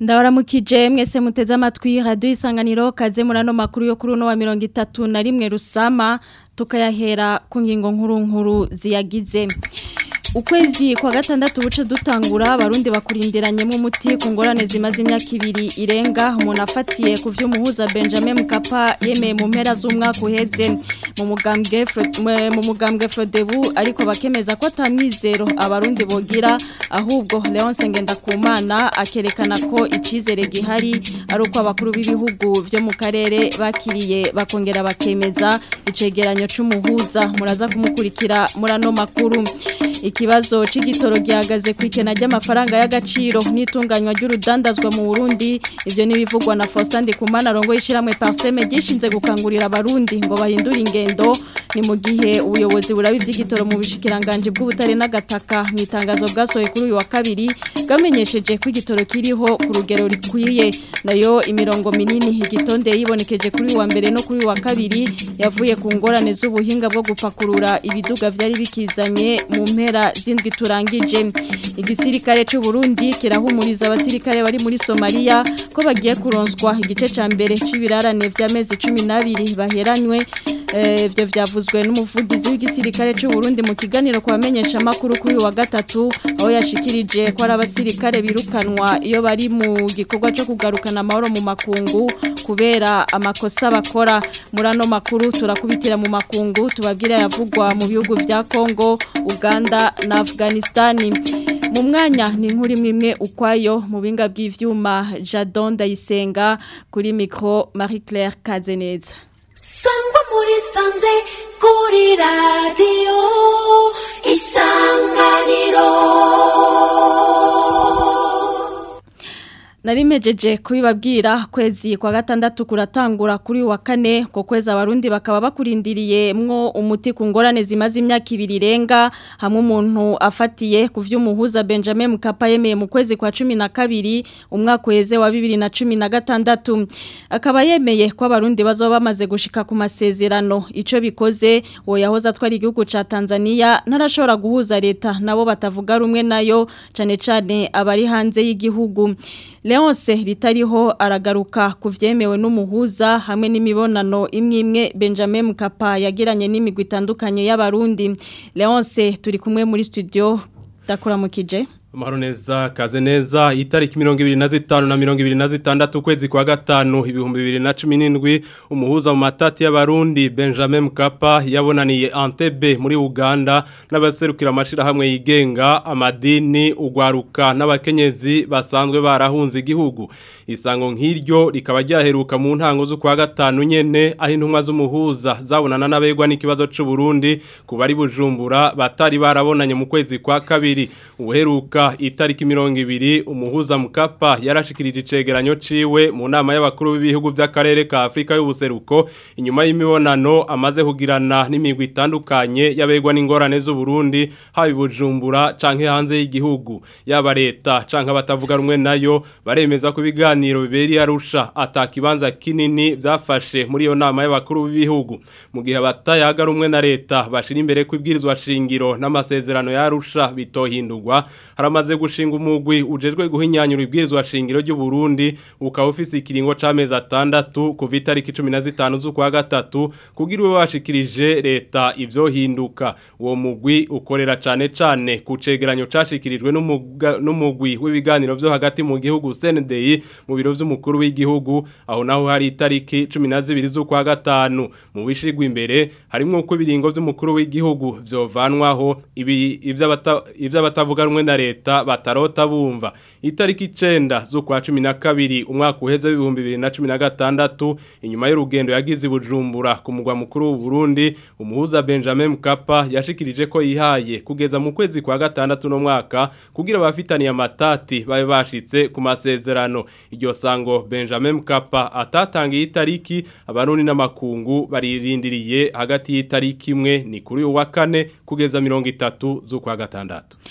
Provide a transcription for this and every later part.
ndabaramukije mwese muteze amatwi radio isanganiro kaze murano makuru yo kuri uno wa 31 rusama tukayahera ku ngingo nkuru nkuru ziyagize ukwezi kwa gatandatu buce dutangura abarundi bakurindiranyemo umuti ku ngorane zimaze imyaka ibiri irenga umuntu afatiye ku vy'umuhuza Benjamin Mkapa yemeye mu mpera z'umwaka uheze mu mugambwe mu mugambwe Frodebu ariko bakemeza ko atamwizero abarundi bogira ahubwo Leonce Ngendakumana akerekana ko icizere gihari ari uko abakuru b'ibihugu byo mu karere bakiriye bakongera bakemeza icegeranyo c'umuhuza muraza kumukurikira murano makuru ikibazo c'igitoro gihagaze ku ikena ry'amafaranga y'agaciro n'itunganywa ry'urudandazwa mu Burundi ivyo nibivugwa na Faustin Ndikumana rongo yishiramwe Parseme gishinze gukangurira abarundi ngo bahindure ingendo ni mu gihe ubuyobozi burabi by'igitoro mu bishikiranganje bw'ubutare n'agataka mu itangazo bwasohoye kuri uyu wa kabiri bwamenyesheje ko igitoro kiriho ku rugero rikwiye nayo imirongo minini igitonde yibonekeje kuri uwa mbere no kuri uwa kabiri yavuye ku ngorane z'ubuhinga bwo gupakurura ibiduga vyari bikizanye mu mpera zindwi turangije igisirikare cy'u Burundi kirahumuriza abasirikare bari muri Somalia ko bagiye kuronswa igice ca mbere c'ibirarane vy'amezi 12 baheranywe ibyo byavuzwe n'umuvugizi w'igisirikare cy'u Burundi mu kiganiro kubamenyesha makuru kuri wa gatatu aho yashikirije ko ari abasirikare birukanwa iyo bari mu gikorwa cyo kugarukana amahoro mu makungu kubera amakosa bakora muri ano makuru turakubitira mu makungu tubabwira yavugwa mu bihugu vya Kongo Uganda na Afghanistan mu mwanya ni inkuru imwe imwe ukwayo mu binga bw'ivyuma Jadon Dayisenga kuri micro Marie Claire Kazeneza sangwa muri sanze kuri radiyo isanganiro narimejeje kubibabwira kwezi kwa gatandatu kuratangura kuri wa kane ko kwezi abarundi bakaba bakurindiriye mwo umuti ku ngorane zimaze imyaka ibiri irenga hamwe umuntu afatiye ku vy'umuhuza Benjamin Mkapa yemeye mu kwezi kwa 12 umwaka weze wa 2016 akaba yemeye ko abarundi bazoba bamaze gushika ku masezerano ico bikoze wo yahoza twari igihugu ca Tanzania ntarashobora guhuza leta nabo batavuga rumwe nayo cane cane abari hanze y'igihugu Leonce bitariho aragaruka ku vyemewe n'umuhuza hamwe n'imibonano imwe imwe Benjamin Mkapa yagiranye n'imigwi itandukanye y'abarundi Leonce turi kumwe muri studio dakuramukije Amahoro neza kaze neza itariki mirongo ibiri na zitanu na mirongo ibiri na zitandatu ukwezi kwa gatanu ibihumbi bibiri na cumi n'indwi umuhuza mu matati y'abarundi Benjamin Mkapa yabonaniye Entebbe muri Uganda n'abaserukira amashirahamwe yigenga amadini ugwaruka n'abakenyezi basanzwe barahunze igihugu isango nk'iryo rikaba ryaheruka mu ntango z'ukwa gatanu nyene aho intumwa z'umuhuza zabonana n'abegwa n'ikibazo c'u Burundi ku bari bujumbura batari barabonanye mu kwezi kwa kabiri uheruka itariki mirongo ibiri umuhuza mukapa yarashikirije icegeranyo ciwe mu nama y'abakuru b'ibihugu by'akarere ka Afrika y'ubuseruko inyuma y'imibonano amaze kugirana n'imigwi itandukanye yabegwa n'ingorane z'u Burundi haba bujumbura canke hanze y'igihugu yaba leta canke abatavuga rumwe nayo baremeza ko ibiganiro biberi arusha atakibanza kinini byafashe muri iyo nama y'abakuru b'ibihugu mu gihe abatayaga rumwe na leta bashira imbere kwibwirizwa shingiro n'amasezerano yarusha bitohindurwa haramaze gushinga umugwi ujejwe guhinyanyura ibwirizwa shingiro ry'u Burundi ukaba ufise ikiringo c'amezi atandatu kuva itariki 15 z'ukwa gatatu kugira ube bashikirije leta ivyohinduka uwo mugwi ukorera cane cane ku cegeranyo cashikirijwe n'umugwi w'ibiganiro vyo hagati mu gihugu CNDI mu biro vy'umukuru w'igihugu aho naho hari itariki 12 z'ukwa gatanu mu bishigwa imbere harimwo uko ibiringo vy'umukuru w'igihugu vyovanwaho ibi ivy'abatavuga rumwe na leta batarota bumva itariki 9 z'ukwa 12 umwaka uheze w'ibihumbi 2016 inyuma y'urugendo yagize bujumbura ku mugwa mukuru w'u Burundi umuhuza Benjamin Mkapa yashikirije ko yihaye kugeza mu kwezi kwa gatandatu no mwaka kugira abafitaniye amatati babe bashitse ku masezerano iryo sango Benjamin Mkapa atatangiye itariki abarundi n'amakungu baririndiriye hagati y'itariki imwe ni kuri uwa kane kugeza 30 z'ukwa gatandatu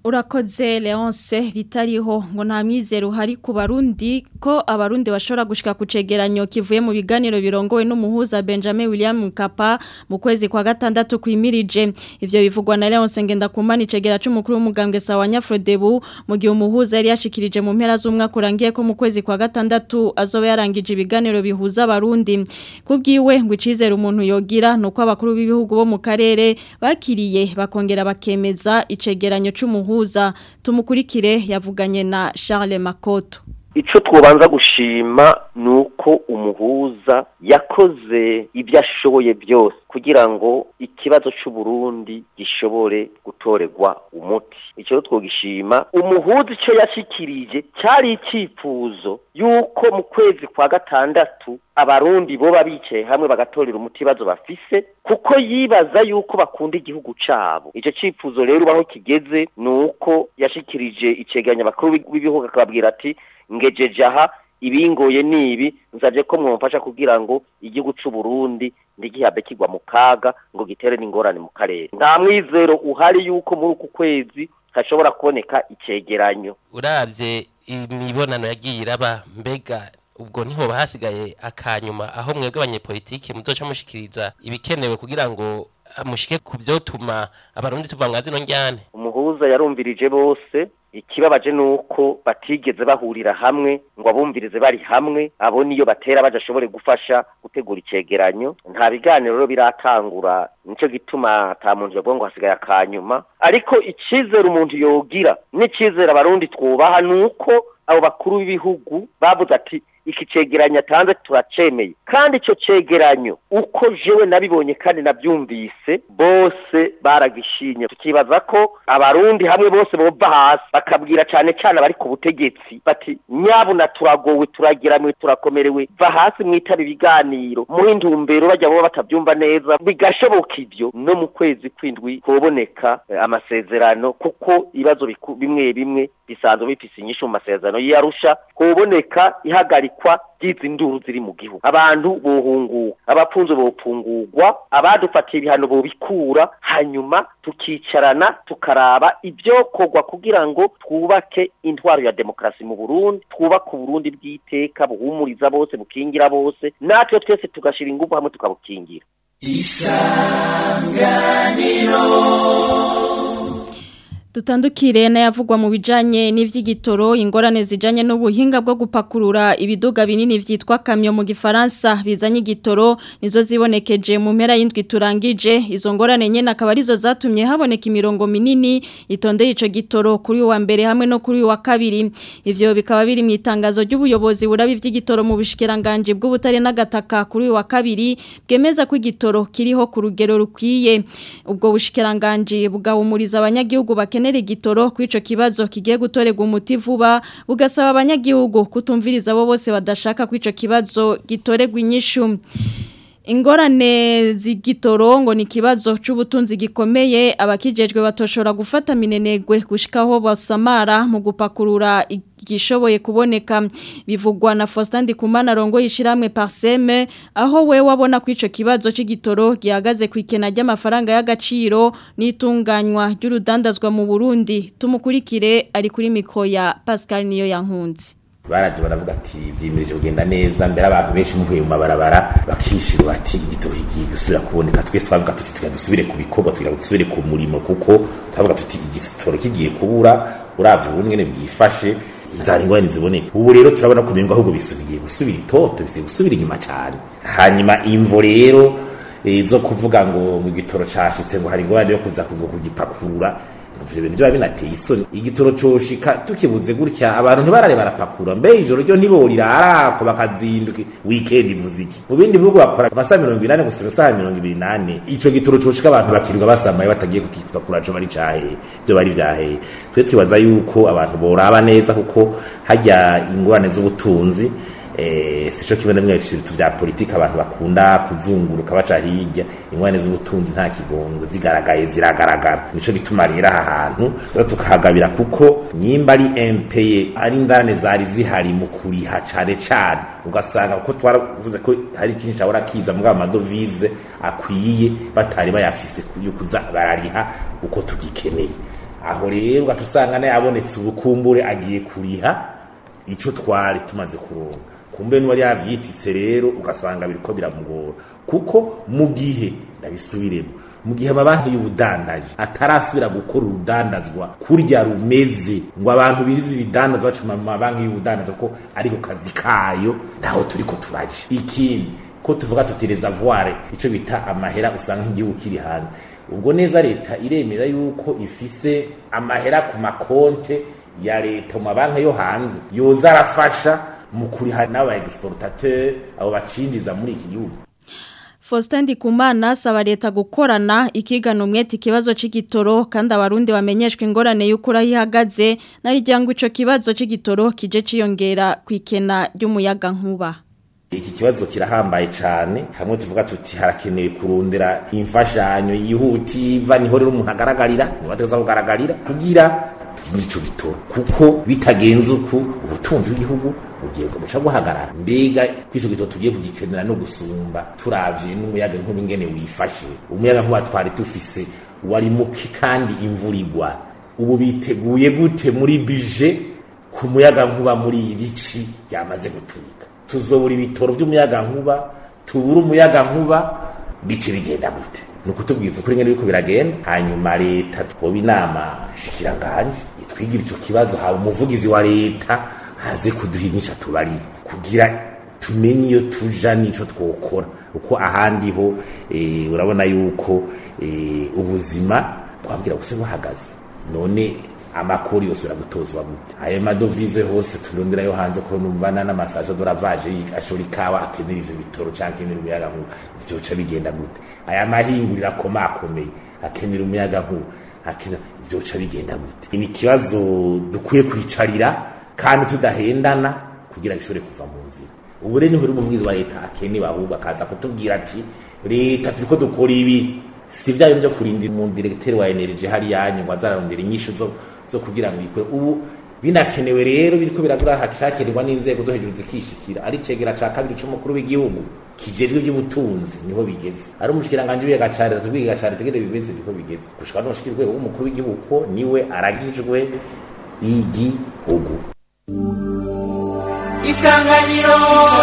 Urakoze Leonce bitariho ngo nta mwizero uhari ku barundi ko abarundi bashobora gushika ku cegeranyo kivuye mu biganiro birongowe n'umuhuza Benjamin William Mkapa mu kwezi kwa gatandatu kwimirije ivyo bivugwa na Leonce ngenda kumana icegera c'umukuru w'umugambwe sawa Nyafrodebu mu gihe umuhuza yari yashikirije mu mpera z'umwaka urangiye ko mu kwezi kwa gatandatu azoba yarangije ibiganiro bihuza abarundi kubwiwe ngo icizere umuntu yogira nuko abakuru b'ibihugu bo mu karere bakiriye bakongera bakemeza icegeranyo c'umuhuza umuhuza tumukurikire yavuganye na Charles Makoto Ico twobanza gushima nuko umuhuza yakoze ibyo ashoboye byose kugira ngo ikibazo c'u Burundi gishobore gutorerwa umuti ico twogishima umuhuza ico yashikirije cyari icifuzo yuko mu kwezi kwa gatandatu abarundi boba bicaye hamwe bagatorera umuti bazo bafise kuko yibaza yuko bakunda igihugu cabo ico cifuzo rero ubaho kigeze nuko yashikirije iceganya bakuru b'ibihugu akababwira ati ngejeje aha ibingoye nibi nsabye ko mwumfasha kugira ngo igihugu c'u Burundi ndigihabe kigwa mu kaga ngo gitere n'ingorane mu karere nta mwizero uhari yuko muri uku kwezi hashobora kuboneka icegeranyo uravye imibonano yagiye iraba mbega ubwo niho bahasigaye akanyuma aho mwebwe abanyepolitike muzoca mushikiriza ibikenewe kugira ngo mushike ku vyotuma abarundi tuva mwa zino njyane umuhuza yarumvirije bose ikibabaje nuko batigeze bahurira hamwe ngo abumvirize bari hamwe abo niyo batera badashobore gufasha gutegura icegeranyo nta biganiro rero biratangura nico gituma ata muntu yavuga ngo hasigaye akanyuma ariko icizere umuntu yogira n'icizere abarundi twubaha nuko abo bakuru b'ibihugu bavuze ati iki cegeranyo atanze turacemeye kandi ico cegeranyo uko jewe nabibonye kandi navyumvise bose baragishinye tukibaza ko abarundi hamwe bose bova hasi bakabwira cane cane abari ku butegetsi bati nyabuna turagowe turagiramwe turakomerewe va hasi mwitaba ibiganiro muhe intumbero bajya boba batavyumva neza bigashoboka ivyo no mu kwezi kwindwi hoboneka eh, amasezerano kuko ibibazo biku- bimwe bimwe bisanzwe bifise inyishu mu masezerano y'Arusha hoboneka ihagarikwa ry'izi nduru ziri mu gihugu abantu bohunguka abapfunzo bopfungurwa abadufatiye ibihano bobikura hanyuma tukicarana tukaraba ibyokorwa kugira ngo twubake intwaro ya demokarasi mu Burundi twubake Uburundi bw'iteka buhumuriza bose bukingira bose natwe twese tugashira ingufu hamwe tukabukingira Tutandukire na yavugwa mu bijanye n'ivy'igitoro ingorane zijanye n'ubuhinga bwo gupakurura ibiduga binini vyitwa kamyo mu gifaransa bizanye igitoro nizo zibonekeje mu mpera y'indwi turangije izo ngorane nyene akaba arizo zatumye haboneka imirongo minini itondeye ico gitoro kuri uwa mbere hamwe no kuri uwa kabiri ivyo bikaba biri mu itangazo ry'ubuyobozi burabi vy'igitoro mu bushikiranganje bw'ubutare n'agataka kuri uwa kabiri bwemeza ko igitoro kiriho ku rugero rukwiye ubwo bushikiranganje bugahumuriza abanyagihugu bakenera igitoro kuri ico kibazo kigiye gutorerwa umuti vuba bugasaba abanyagihugu kutumviriza abo bose badashaka kuri ico kibazo gitorerwa inyishu Ingorane z'igitoro ngo ni kibazo c'ubutunzi gikomeye abakijejwe batoshora gufata minenegwe gushikaho basamara mu gupakurura igishoboye kuboneka bivugwa na Faustin Ndikumana rongo yishiramwe Parseme aho we wabona ku ico kibazo c'igitoro gihagaze ku ikena ry'amafaranga y'agaciro n'itunganywa ry'urudandazwa mu Burundi tumukurikire ari kuri mikro ya Pascal niyo yankunze baraje baravuga ati vyimirije kugenda neza mbere abantu benshi muvuye mu mabarabara bakishira bati igitoro kigiye gusubira kuboneka twese twavuga tuti tugira dusubire ku bikorwa tugira dusubire ku murimo kuko twavuga tuti igitoro kigiye kubura uravye ubu nyene bwifashe inzara ingorane ziboneka ubu rero turabona ko bingo ahubwo bisubiye gusubira itoto bisiye gusubira inyuma cane hanyuma imvo rero eh, zo kuvuga ngo mu gitoro cashitse ngo hari ingorane yo kuza kugo kugipakurura ivyo bintu byaba binateye isoni igitoro coshika tukibuze gutya abantu ntibarare barapakura mbe ijoro ryo ntiborira arako bakazinduka weekend ivuze iki mu bindi bihugu bakora amasaha mirongo inani gusa amasaha mirongo ibiri nane ico gitoro coshika abantu bakirirwa basamaye batagiye kukipakura co bari cahe byo bari vyaheye twe twibaza yuko abantu boraba neza kuko hajya ingorane z'ubutunzi eh sico kimwe namwe ibintu vya politika abantu bakunda kuzunguruka baca hirya ingwane z'ubutunzi nta kigongo zigaragaye ziragaragara nico gituma rero aha hantu rero tukahagabira kuko nyimba ari MPE ari indarane zari zihari mu kuriha cane cane ugasanga kuko twaravuze ko hari ikintu cyabura kiza mugabo amadovize akwiye batari bayafise yo kuza barariha uko tugikeneye aho rero ugaca usanga nayo abonetse ubukumbure agiye kuriha ico twari tumaze kuronka kumbe n'uwari yavyititse rero ugasanga biriko biramugora kuko mu gihe ndabisubiremo mu gihe amabanki y'ubudandaji atarasubira gukora urudandazwa kurya rumeze ngo abantu birize ibidandazwa baca mu mabanki y'ubudandazwa ko ariko kazi kayo ntaho turiko turaje ikindi ko tuvuga tuti reservoir ico bita amahera usanga nk'igihugu kiri hanze ubwo neza leta iremera yuko ifise amahera ku makonte ya leta mu mabanki yo hanze yoza arafasha mu kuriha n'aba exportateur abo bacinjiza muri iki gihugu Faustin Ndikumana asaba leta gukorana ikigana umwete ikibazo c'igitoro kandi abarundi bamenyeshwe ingorane y'ukura yihagaze narijyango ico kibazo c'igitoro kije ciyongera kwikena ry'umuyaga nkuba iki kibazo kirahambaye cyane hamwe tuvuga tuti harakenewe kurondera imfashanyo yihutiva niho rero umuntu agaragarira niba ateza kugaragarira kugira ico gitoro kuko bitagenze uku ubutunzi bw'igihugu bugiye guca guhagarara mbega kw'ico gitoro tugiye kugikenera no gusumba turavye n'umuyaga nkuba ingene wifashe umuyaga nkuba twari dufise wari muke kandi imvura igwa ubu biteguye gute muri bije ku muyaga nkuba muri iri ci ryamaze guturika tuzobura ibitoro by'umuyaga nkuba tubura umuyaga nkuba bice bigenda gute ni ukutubwiza ukuri ngene biriko biragenda hanyuma leta twoba inama shikiranganje itwigira ico kibazo haba umuvugizi wa leta haze kuduhinyisha tubari kugira tumenye iyo tuja n'ico twokora uko ahandi ho e, urabona yuko e, ubuzima twabwira buse buhagaze none amakuru yose uragutozwa gute ayo madovize hose turondera yo hanze ko numvana n'amastation de lavage ashora ikawa akenera ivyo bitoro canke akenera umuyaga nkuba vyoca bigenda gute aya mahinguriro akomakomeye akenera umuyaga nkuba akenera vyoca bigenda gute ni ikibazo dukwiye kwicarira kandi tudahendana kugira gishobore kuva mu nzira ubu rero niho umuvugizi wa leta akenewe ahubwo akaza kutubwira ati leta turiko dukora ibi si vya bintu vyo kurindira umu directeur wa energy hari yanyu ngo azararondera inyishu zo zo kugira ngo ikore ubu binakenewe rero biriko biragura hakishakirirwa n'inzego zo hejuru zikishikira ari cegera ca kabiri c'umukuru w'igihugu kijejwe iby'ubutunzi niho bigeze ari umushikiranganje w'iga cari tubwiga cari tegere bibeze niko bigeze gushika no mushikirwe w'umukuru w'igihugu ko niwe aragijwe igihugu isanganiro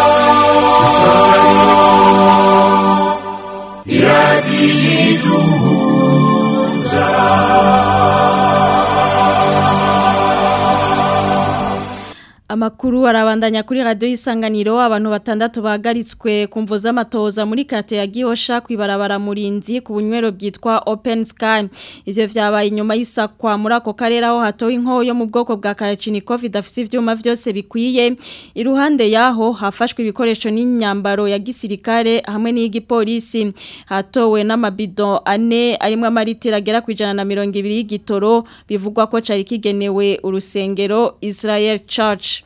Amakuru arabandanya kuri radio isanganiro abantu batandatu bahagaritswe kumvo z'amatoza muri kate ya Gihosha kwibarabara murinzi ku bunywero bwitwa Open Sky ivyo vyabaye inyuma y'isakwa muri ako karere aho hatowe inkoho yo mu bwoko bwa Kalachnikov idafise ivyuma vyose bikwiye iruhande yaho hafashwe ibikoresho n'inyambaro ya gisirikare hamwe n'igipolisi hatowe n'amabido ane arimwe amaritira agera ku ijana na mirongo ibiri y'igitoro bivugwa ko cari kigenewe urusengero Israel Church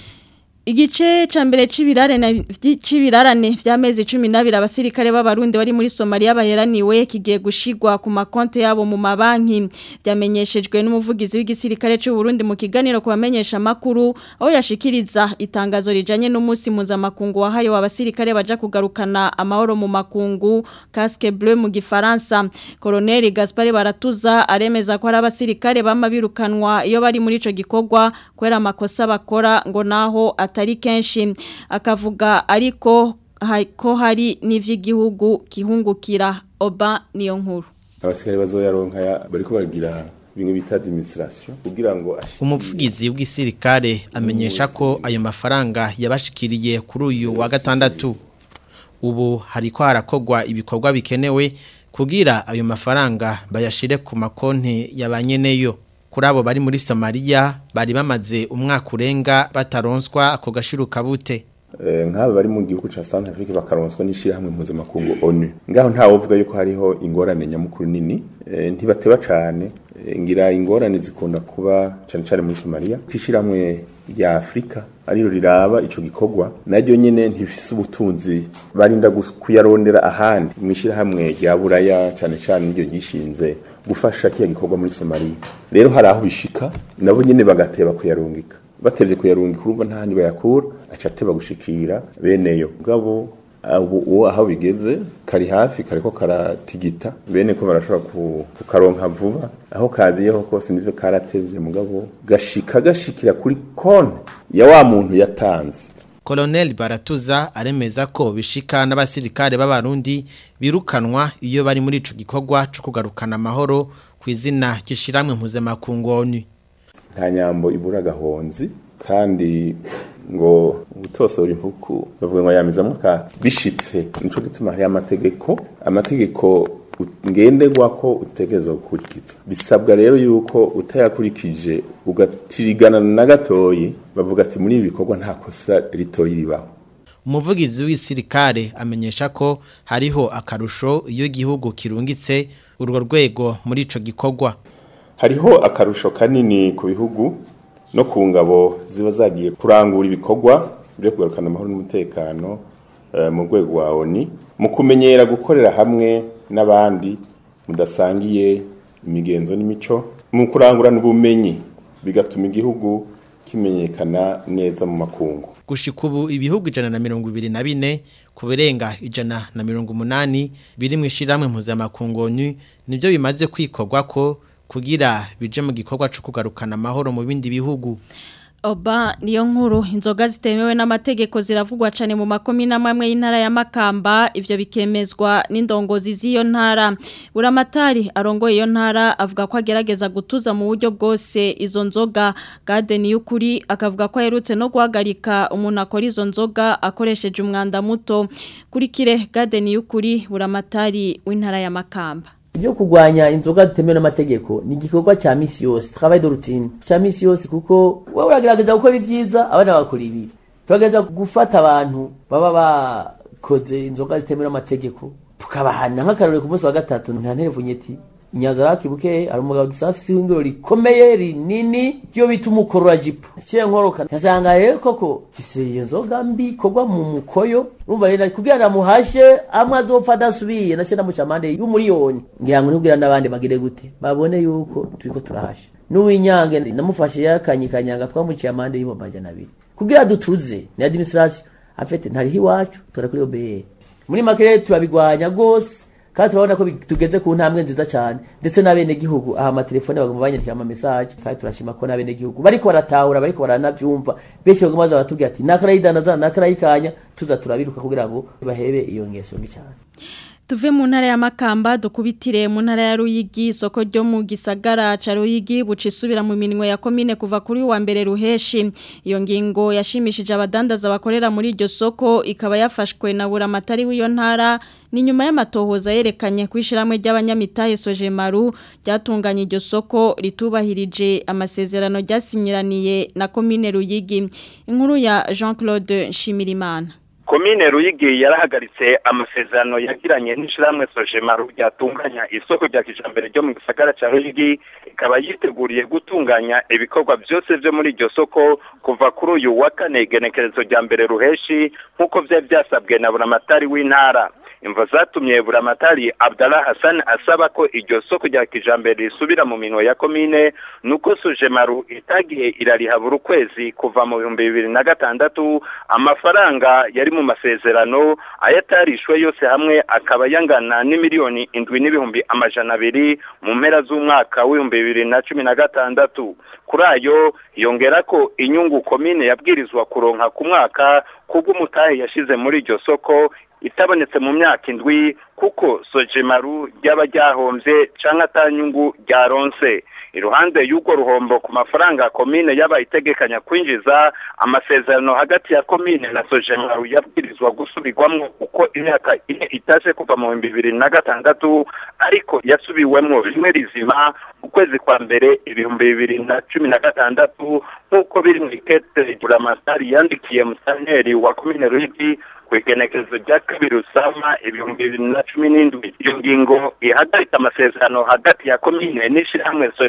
Igice ca mbere c'ibirarane c'ibirarane vy'amezi 12 abasirikare b'abarundi bari muri Somalia baheraniwe kigiye gushigwa ku makonte yabo mu mabanki byamenyeshejwe n'umuvugizi w'igisirikare c'u Burundi mu kiganiro kubamenyesha makuru aho yashikiriza itangazo rijanye n'umunsi mpuzamakungu wahaye w'abasirikare baja kugarukana amahoro mu makungu casque bleu mu gifaransa Colonel Gaspard Baratuza aremeza ko ari abasirikare bama birukanwa iyo bari muri ico gikorwa kwera amakosa bakora ngo naho atari kenshi akavuga ariko ko hari n'ivy'igihugu kihungukira oba niyo nkuru abasikari bazoyaronka bariko baragira bimwe bita administration kugira ngo umuvugizi w'igisirikare amenyesha ko ayo mafaranga yabashikiriye kuri uyu wa gatandatu ubu hariko harakogwa ibikorwa bikenewe kugira ayo mafaranga bayashire ku makonti yabanyeneyo kuri abo bari muri Somalia bari bamaze umwaka urenga bataronswa ako gashiruka bute nk'aba bari mu gihugu ca Centre Afrique bakaronswa n'ishirahamwe mpuzamakungu ONU ngaho ntawe uvuga yuko hariho ingorane nyamukuru nini ntibateba cane ngira ingorane zikunda kuba cane cane muri Somalia kwishirahamwe rya Afrika ariro riraba ico gikorwa naryo nyene ntifise ubutunzi barinda kuyarondera ahandi mwishirahamwe rya Buraya cane cane niryo gishinze gufasha kiya gikorwa muri Somalia rero hari aho bishika nabo nyene bagateba kuyarungika bateje kuyarungika urumva nta handi bayakura aca ateba gushikira beneyo ngabo ubu uwo aho bigeze kari hafi kariko karatigita bene ko barashobora ku- kukaronka vuba aho kaziyeho kose nivyo karatevye mugabo gashika gashikira kuri konti ya wa muntu yatanze Colonel Baratuza aremeza ko bishika n'abasirikare b'abarundi birukanwa iyo bari muri ico gikorwa cyo kugarukana amahoro ku izina ry'ishiramwe mpuzamakungu ONU. nta nyambo ibura agahonzi kandi ngo gutosora impuku bavuga ngo yamizamwo akati bishitse nico gituma hariyo amategeko amategeko u- ngenderwa ko utegerezwa gukurikiza bisabwa rero yuko utayakurikije ugatirigana na gatoyi bavuga ati muri ibi bikorwa nta kosa ritoyi ribaho Umuvugizi w'isirikare amenyesha ko hariho akarusho iyo igihugu kirungitse urwo rwego muri ico gikorwa. hariho akarusho kanini ku bihugu no ku ngabo ziba zagiye kurangura ibikorwa byo kugarukana amahoro n'umutekano eh, mu rwego wa ONU mu kumenyera gukorera hamwe n'abandi mudasangiye imigenzo n'imico mu kurangurana ubumenyi bigatuma igihugu kimenyekana neza mu makungu Gushika ubu ibihugu ijana na mirongo ibiri na bine ku birenga ijana na mirongo umunani biri mu ishiramwe mpuzamakungu ONU nibyo bimaze kwikorwa ko kugira bije mu gikorwa cyo kugarukana amahoro mu bindi bihugu. Oba niyo nkuru inzoga zitemewe n'amategeko ziravugwa cyane mu makomine amwe y'intara ya Makamba ivyo bikemezwa n'indongozi z'iyo ntara Buramatari arongoye iyo ntara avuga ko agerageza gutuza mu buryo bwose izo nzoga Garden y'ukuri akavuga ko aherutse no guhagarika umuntu akora izo nzoga akoresheje umwanda muto kuri kire Garden y'ukuri Buramatari w'intara ya Makamba Ibyo kurwanya inzoga zitemewe n'amategeko ni igikorwa cya misi yose travail de routine cya misi yose kuko wowe uragerageza gukora ibyiza abana bakora ibibi turagerageza gufata abantu baba bakoze inzoga zitemewe n'amategeko tukabahana nk'akarore ku munsi wa gatatu nta nterevunyeti inyanza rakibuke hari umugabo dusafise ihingiro rikomeye rinini ryo bita umukorora jipo kiye nkoroka nkasanga rero koko fise iyo nzoga mbi ikorwa mu mukoyo urumva rero kugira namuhashe amwe azopfa adasubiye nace namuca amande y'umuriyoni ngira ngo ntubwira n'abandi bagire gute babone yuko turiko turahasha n'uwinyange namufashe yakanyikanyanga twamuciye amande y'ibihumbi amajana abiri kugira dutuze ni administration afete ntariho iwacu tora kuri OBR muri make rero turabigwanya rwose kandi turabona ko bi- tugeze ku ntambwe nziza cyane ndetse n'abenegihugu aha amatelefone bagomba banyandikira ama message kandi turashima ko n'abenegihugu bariko baratahura bariko baranavyumva benshi bagomba baza batubwira ati nakarayidanaza nakarayikanya tuza turabiruka kugira ngo bahebe iyo ngeso mbi cyane Tuve mu ntara ya Makamba dukubitire mu ntara ya Ruyigi isoko ryo mu gisagara ca Ruyigi bucisubira mu minwe ya komine kuva kuri wa mbere ruheshi iyo ngingo yashimishije abadandaza bakorera muri iryo soko ikaba yafashwe na buramatari w'iyo ntara ni nyuma y'amatohoza yerekanye kwishiramwe ry'abanyamitahe Sojemaru ryatunganya iryo soko ritubahirije amasezerano ryasinyiraniye na komine Ruyigi inkuru ya Jean-Claude Nshimirimana komine ruyigi yarahagaritse amasezerano yagiranye n'ishyirahamwe sojemaru ryatunganya isoko rya kijambere ryo mu gisagara cya ruyigi ikaba yiteguriye gutunganya ibikorwa byose byo muri iryo soko kuva kuri uyu wa kane igenekerezo rya mbere ruheshi nk'uko byari byasabwe na buramatari w'intara imvo zatumye buramatari abdallah hassan asaba ko iryo soko rya kijambere risubira mu minwe ya komine nuko sojemaru itagiye irariha buri kwezi kuva mu bihumbi bibiri na gatandatu amafaranga yari mu masezerano ayatarishwe yose hamwe akaba yangana n'imiliyoni indwi n'ibihumbi amajana abiri mu mpera z'umwaka w'ibihumbi bibiri na cumi na gatandatu kuri ayo yongera ko inyungu komine yabwirizwa kuronka ku mwaka kubw'umutahe yashize muri iryo soko itabonetse mu myaka indwi kuko sojemaru ryaba ryahombye cyangwa atanyungu ryaronse iruhande y'urwo ruhombo ku mafaranga komine yaba itegekanya kwinjiza amasezerano hagati ya komine na sojemaru yabwirizwa gusubirwamo uko imyaka ine itaje kuva mu bihumbi bibiri na gatandatu ariko yasubiwemo rimwe rizima ukwezi kwa mbere ibihumbi bibiri na cumi na gatandatu nk'uko biri mu ikete buramatari yandikiye musanteri wa komine ruyigi ku igenekerezo rya kabiri usama ibihumbi bibiri na cumi n'indwi iyo ngingo ihagarika amasezerano hagati ya komine n'ishyirahamwe soje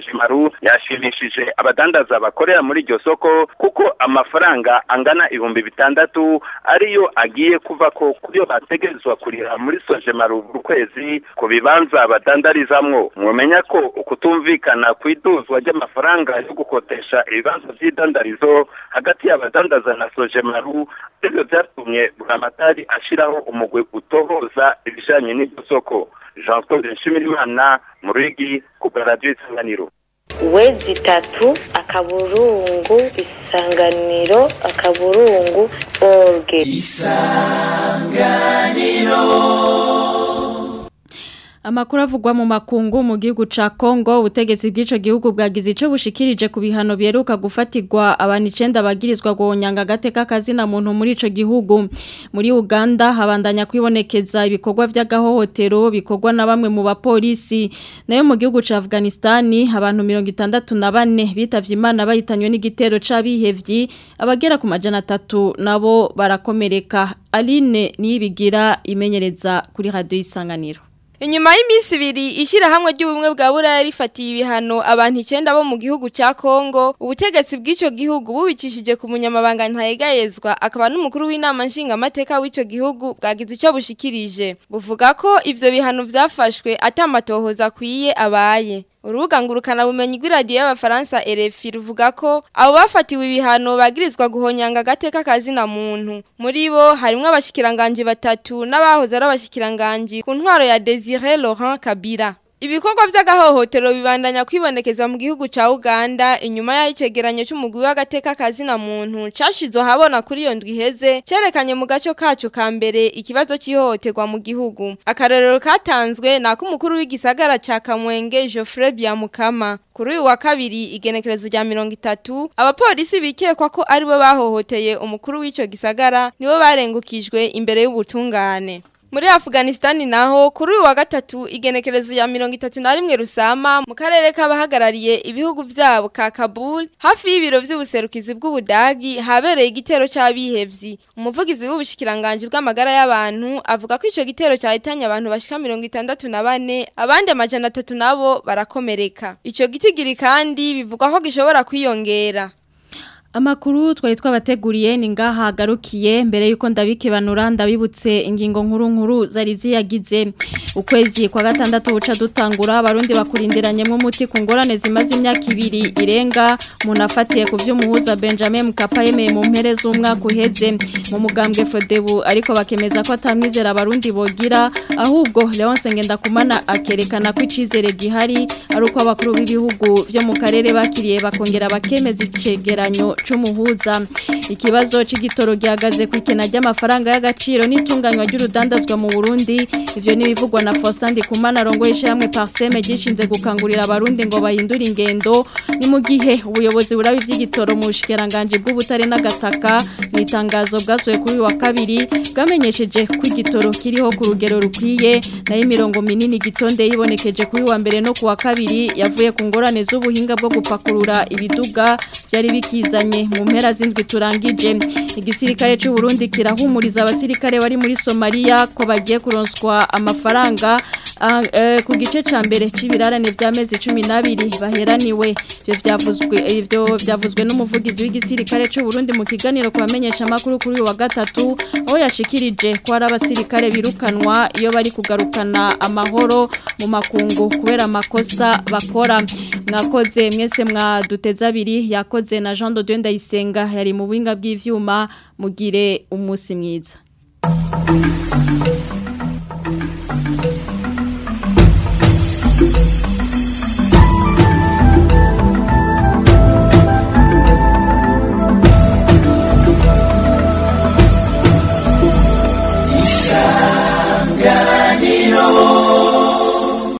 Sojimaru yashimishije abadandaza bakorera muri iryo soko kuko amafaranga angana ibihumbi bitandatu ariyo agiye kuva ko kuyo bategerezwa kurira muri Sojimaru buri kwezi ku bibanza badandarizamwo mwomenya ko ukutumvikana kw'iduzwa ry'amafaranga yo gukotesha ibibanza vy'idandarizo hagati y'abadandaza na Sojimaru ivyo vyatumye Buramatari ashiraho umugwi utohoza ibijanye n'iryo soko Jean Claude Nshimirimana mu Rwigi ku bwa Radio Isanganiro wezi itatu akaburungu isanganiro akaburungu orge Amakuru avugwa mu makungu mu gihugu ca Kongo ubutegetsi bw'ico gihugu bwagize ico bushikirije ku bihano byeruka gufatirwa abantu 9 bagirizwa guhonyanga gateka kazina muntu muri ico gihugu muri Uganda habandanya kwibonekeza ibikorwa vy'agahohotero bikorwa na bamwe mu bapolisi nayo mu gihugu ca Afghanistan abantu 64 bitavye imana bahitanywe n'igitero c'abihevyi abagera ku majana 3 nabo barakomereka Aline niyibigira imenyereza kuri radio isanganiro Inyuma y'imisi ibiri ishyirahamwe ry'ubumwe bwa buraya rifatiye ibihano abantu icyenda bo mu gihugu cya Kongo ubutegetsi bw'icyo gihugu bubicishije ku munyamabanga ntayegayezwa akaba n'umukuru w'inama nshingamateka w'icyo gihugu bwagize icyo bushikirije buvuga ko ivyo bihano vyafashwe atamatohoza akwiye abaye Urubuga ngurukana bumenyi rw'iradiyo y'abafaransa RFI ruvuga ko abo bafatiwe ibihano bagirizwa guhonyanga agateka kazina muntu muri bo harimo abashikiranganje batatu n'abahoze ari abashikiranganje ku ntwaro ya Desire Laurent Kabila Ibikorwa vy'agahohotero bibandanya kwibonekeza mu gihugu ca Uganda inyuma ya icegeranyo c'umugwi w'agateka kazina muntu cashizwe habona kuri iyo ndwi heze cerekanye mu gaco kacu ka mbere ikibazo c'ihohoterwa mu gihugu akarorero katanzwe nako umukuru w'igisagara ca Kamwenge Geoffrey Byamukama kuri uyu wa kabiri igenekerezo rya mirongo itatu abapolisi bikekwa ko aribo bahohoteye umukuru w'ico gisagara nibo barengukijwe imbere y'ubutungane Muri Afghanistan naho kuri uyu wa gatatu igenekerezo ya mirongo itatu na rimwe rusama mu karere k'abahagarariye ibihugu vyabo ka Kabul hafi y'ibiro vy'ubuserukizi bw'Ubudagi habereye igitero c'abihevyi umuvugizi w'ubushikiranganje bw'amagara y'abantu avuga ko ico gitero cyahitanye abantu bashika mirongo itandatu na bane abandi amajana atatu nabo barakomereka ico gitigiri kandi bivugwa ko gishobora kwiyongera Amakuru twari twabateguriye ni ngaha hagarukiye mbere yuko ndabikebanura ndabibutse ingingo nkuru nkuru zari ziyagize ukwezi kwa gatandatu buca dutangura abarundi bakurindiranyemo umuti ku ngorane zimaze imyaka ibiri irenga umuntu afatiye ku vy'umuhuza Benjamin Mkapa yemeye mu mpere z'umwaka uheze mu mugambwe Frodebu ariko bakemeza ko atamwizera abarundi bogira ahubwo Leonce Ngendakumana akerekana ko icizere gihari ari uko abakuru b'ibihugu vyo mu karere bakiriye bakongera bakemeza icegeranyo c'umuhuza ikibazo c'igitoro gihagaze ku ikena ry'amafaranga y'agaciro n'itunganywa ry'urudandazwa mu Burundi ivyo nibivugwa na Faustin Ndikumana rongo ishamwe Parseme gishinze gukangurira abarundi ngo bahindure ingendo ni mu gihe ubuyobozi burabi vy'igitoro mu bushikiranganje bw'ubutare n'agataka mu itangazo bwasoye kuri wa kabiri bwamenyesheje ko igitoro kiriho ku rugero rukwiye nayo imirongo minini gitonde yibonekeje kuri wa mbere no ku wa kabiri yavuye ku ngorane z'ubuhinga bwo gupakurura ibiduga byari bikizanye mu mpera z'indwi turangije igisirikare cy'u Burundi kirahumuriza abasirikare bari muri Somalia ko bagiye kuronswa amafaranga ku gice ca mbere c'ibirarane vy'amezi 12 baheraniwe ivyo vyavuzwe ivyo vyavuzwe n'umuvugizi w'igisirikare cy'u Burundi mu kiganiro kubamenyesha makuru kuri wa gatatu aho yashikirije ko ari abasirikare birukanwa iyo bari kugarukana amahoro mu makungu kubera amakosa bakora mwakoze mwese mwaduteza abiri yakoze na Jean de Dieu Ndayisenga yari mu buhinga bw'ivyuma mugire umunsi mwiza